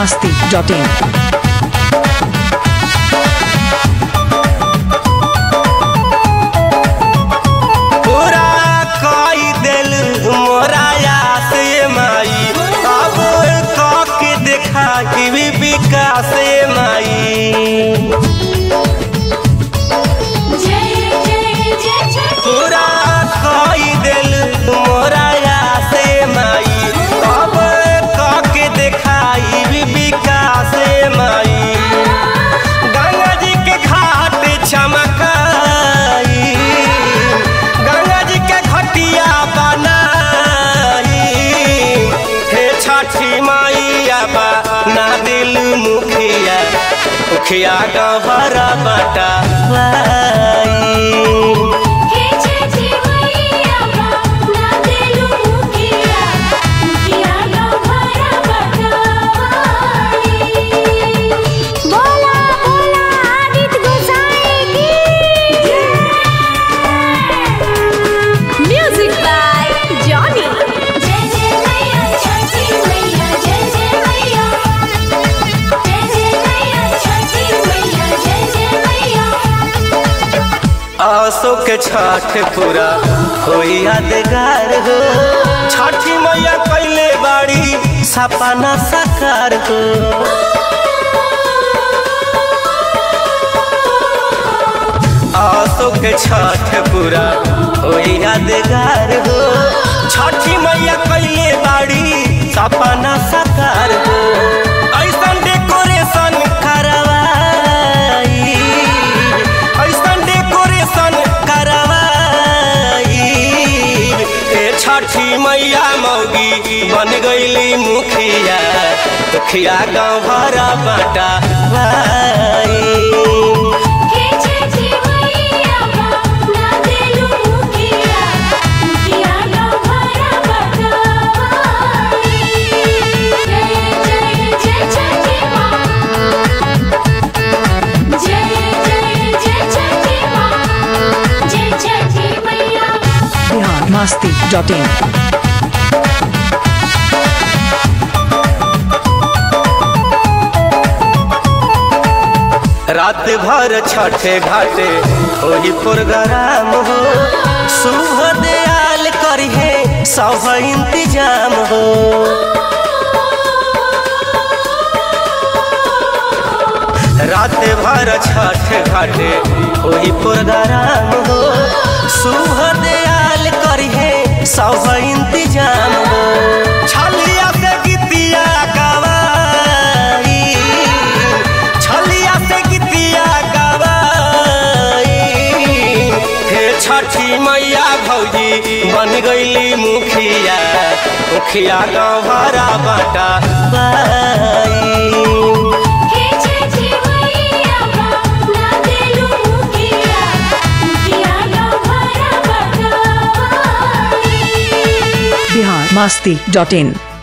masti.in. पूरा कई दिल मोराया से माई अब के देखा कि भी विकास माई पूरा कई दिल मोराया से माई अब के देखाई भी विकास माई गंगा जी के घाट चमकाई गंगा जी के घटिया बनाई हे छठी मैया बा ना दिल मुखिया मुखिया गहरा बटा बोला बोला आदित्य गोसाई की म्यूजिक बाय जॉनी जय जय मैया छठी मैया जय जय मैया जय जय मैया छठी मैया जय जय मैया आसो के छठ पूरा हो यादगार हो छठी मैया कैले बाड़ी सपना साकार हो आसो के छठ पूरा हो यादगार हो छठी मैया कैले बाड़ी सपना साकार हो ऐसन डेकोरेशन करवाई ऐसन डेकोरेशन करवाई ए छठी मैया मौगी बन गईली मुखिया मुखिया गाँव भरा बटा हे छठी मैया ना देलु मुखिया मुखिया नो भरा बटाई जय जय जय छठी माँ जय जय जय छठी माँ जय छठी मैया Bihar masti.in. रात भर छठे घाटे होई प्रोग्राम हो शुभ दयाल करिहे सब इंतजाम हो रात भर छठ घाटे होई प्रोग्राम हो शुभ दयाल करिहे सब इंतजाम हो छलिया से गीतिया गवाई छलिया से गीतिया गवाई हे छठी मैया भौजी बन गईली मुखिया मुखिया गाँव भरा बटा हे छठी मैया ना देलु मुखिया मुखिया नो भरा बटाई Bihar masti.in.